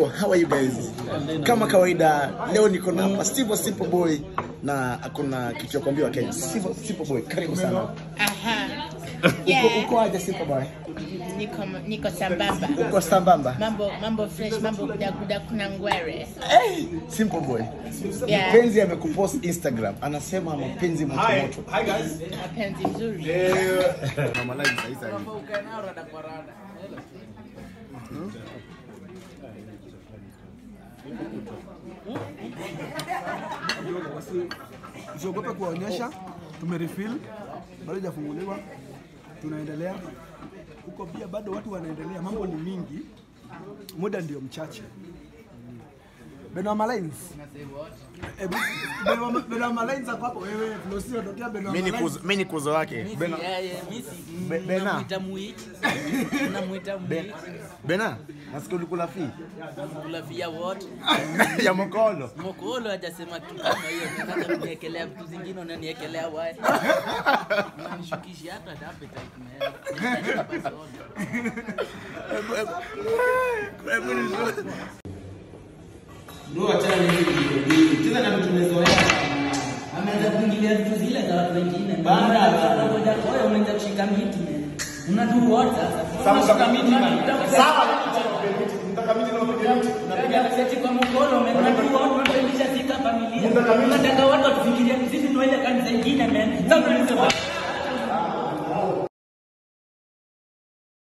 how are you guys? Kama kawaida leo niko na hapa Steve Simple Boy na kuna kitu ya kuambiwa Kenya. Steve Simple Boy, karibu sana. Aha. Uko Yeah. uko aje Simple Boy? Niko niko sambamba. Uko sambamba? Mambo mambo fresh, mambo gudaguda kuna ngwere. Hey, Simple Boy. Yeah. Mpenzi amekupost Instagram, anasema mapenzi moto moto. Mapenzi mzuri. Normalize sasa hivi. usiogope kuwaonyesha tumerefill bado hajafunguliwa tunaendelea huko pia bado watu wanaendelea mambo ni mingi muda ndio mchache Benoama Lines. Eh, Benoama- Benoama Lines ako hapo wewe Flosio tokea Benoama Mimi ni Lines. kuzo, mimi ni kuzo wake. Bena, Be- Bena. namwita muiti namwita muiti Bena, nasikia ulikula fi kulafia wote ya mokolo. mokolo hajasema tu kama hiyo nataka kuniekelea vitu zingine unaniekelea wae unanishukisha hata appetite man Basi order. ameanza kuingilia vitu zile za watu wengine baada ya umeanza kushika miti man. unaduru wote sasa unashika miti man. sawa unapiga seti kwa mkono unaduru wote unapendisha sika familia unataka watu watufikirie sisi ndio ile kanisa ingine man sasa unasema